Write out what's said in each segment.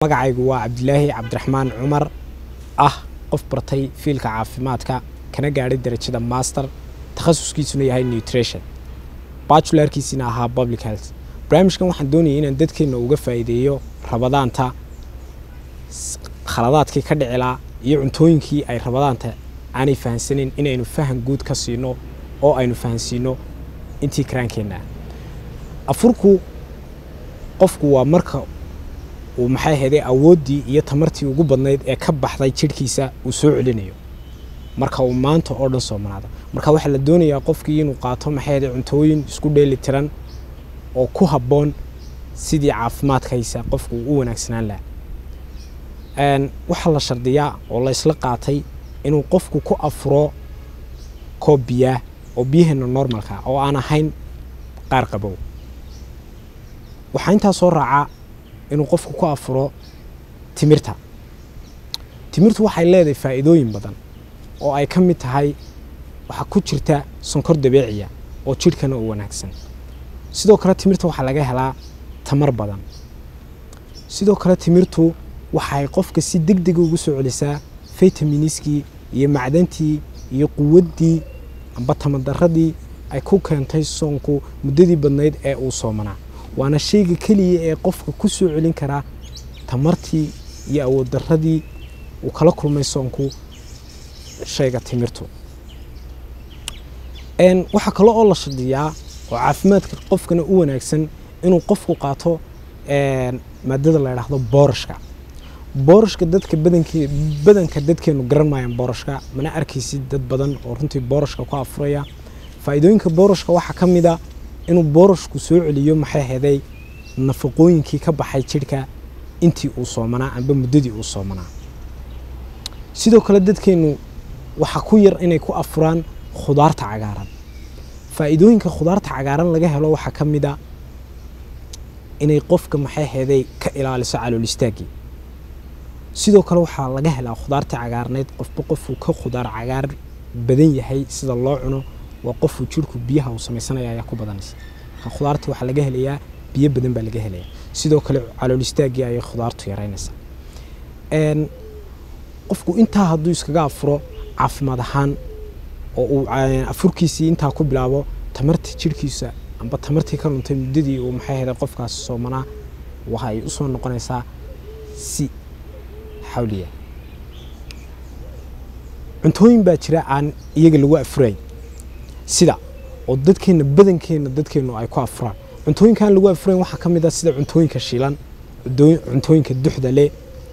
magacaygu waa cabdilaahi cabdiraxmaan cumar ah qof bartay fiilka caafimaadka kana gaadhay darajada master takhasuskiisuna yahay nutrition bajularkiisina ahaa public health barnaamijkan waxaan doonayay inaan dadkeenna uga faa'iideeyo rabadaanta khaladaadkii ka dhicilaa iyo cuntooyinkii ay rabadaanta aanay fahansaneyn inaynu fahan guud ka siino oo aynu fahansiino intii karaankeenna afurku qofku waa marka uu maxay ahayday awooddii iyo tamartii ugu badnayd ee ka baxday jidhkiisa uu soo celinayo marka uu maanta oo dhan soomanaado marka waxaa la doonayaa qofkii inuu qaato maxay ahayday cuntooyin isku dheeli tiran oo ku habboon sidii caafimaadkaysa qofku uu u wanaagsanaan laha waxaa la shardiyaa oo la isla qaatay inuu qofku ku afuro koob biyaah oo biyaheena normalka oo aan ahayn qaar qabow waxaa intaa soo raacaa inuu qofku ku afuro timirta timirtu waxay leedahay faa'iidooyin badan oo ay ka mid tahay waxaa ku jirta sonkor dabeeciya oo jidhkana u wanaagsan sidoo kale timirta waxaa laga helaa tamar badan sidoo kale timirtu waxay qofka si deg dega ugu soo celisaa faytaminiskii iyo macdantii iyo quwaddii amba tamardaradii ay ku keentay soonku muddadii badnayd ee uu soomanaa waana shayga keliya ee qofka ku soo celin karaa tamartii iyo awooddaradii uu kala kulmay soonku shayga timirtu waxaa kale oo la shadiyaa oo caafimaadka qofkana u wanaagsan inuu qofku qaato maadada la idhaahdo boorashka boorashka dadka badankee badanka dadkeenu garan maayaan boorashka mana arkaysid dad badan oo runtii boorashka ku afuraya faa'iidooyinka boorashka waxaa ka mid a inuu boorashku soo celiyo maxay heday nafaqooyinkii ka baxay jidhka intii uu soomanaa amba muddadii uu soomanaa sidoo kale dadkeennu waxaa ku yar inay ku afuraan khudaarta cagaaran faa'iidooyinka khudaarta cagaaran laga helo waxaa ka mid a inay qofka maxay heday ka ilaaliso calool istaaggii sidoo kale waxaa laga helaa khudaarta cagaarneyd qofba qofuu ka khudaar cagaar badan yahay sida loo cuno waa qofuu jidhku biyaha uu samaysanaya ayaa ku badanaysa khudaarta waxaa laga helayaa biyo badan baa laga helaya sidoo kale calool istaaggii ayay khudaartu yaraynaysaa qofku intaa hadduu iskaga afuro caafimaad ahaan oo uu afurkiisii intaa ku bilaabo tamarta jidhkiisa amba tamartii ka luntay muddadii uu maxay heday qofkaasi soomanaa waxay u soo noqonaysaa si xawliya cuntooyin baa jira aan iyaga lagu afurayn sida oo dadkeenna badankeenna dadkeennu ay ku afuraan cuntooyinkaan lagu afurayn waxaa ka mid ah sida cuntooyinka shiilan cuntooyinka duxda leh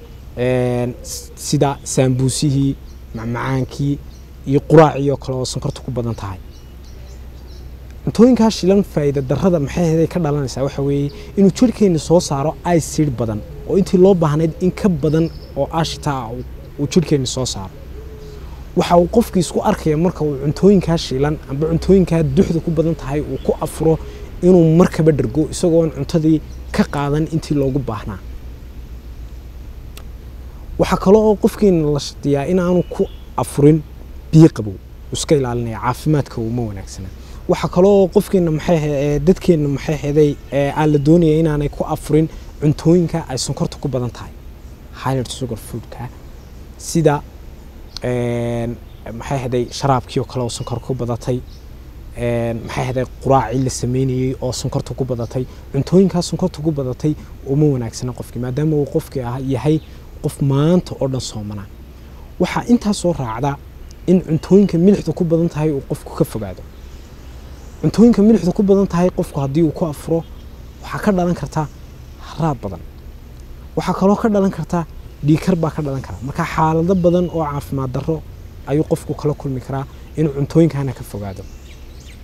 sida saambuusihii macmacaankii iyo quraacii oo kale oo sonkorta ku badan tahay cuntooyinkaa shiilan faa'iida darrada maxay heday ka dhalanaysaa waxa weeye inuu jidhkeenna soo saaro icid badan oo intii loo baahnayd in ka badan oo aashita ah uu jidhkeenna soo saaro waxa uu qofkii isku arkaya marka uu cuntooyinkaa shiilan amba cuntooyinkaa duxda ku badan tahay uu ku afuro inuu markaba dhergo isagoon cuntadii ka qaadan intii loogu baahnaa waxaa kale oo qofkeena la shadiyaa inaanu ku afurin biyo qabow iska ilaalinaya caafimaadka uma wanaagsana waxaa kale oo qofkeena maxay dadkeenna maxay heday aan la doonaya inaanay ku afurin cuntooyinka ay sonkorta ku badan tahay highlight sugar foodka sida maxay haday sharaabkii oo kale oo sonkor ku badatay maxay haday quraacii la sameynayey oo sonkorta ku badatay cuntooyinkaa sonkorta ku badatay uma wanaagsana qofkii maadaama uu qofkii ah yahay qof maanta oo dhan soomanaa waxaa intaa soo raacda in cuntooyinka milixda ku badan tahay uu qofku ka fogaado cuntooyinka milixda ku badan tahay qofku haddii uu ku afuro waxaa ka dhalan karta haraad badan waxaa kaloo ka dhalan karta dhiikar baa ka dhalan kara marka xaalado badan oo caafimaad darro ayuu qofku kala kulmi karaa inuu cuntooyinkaana ka fogaado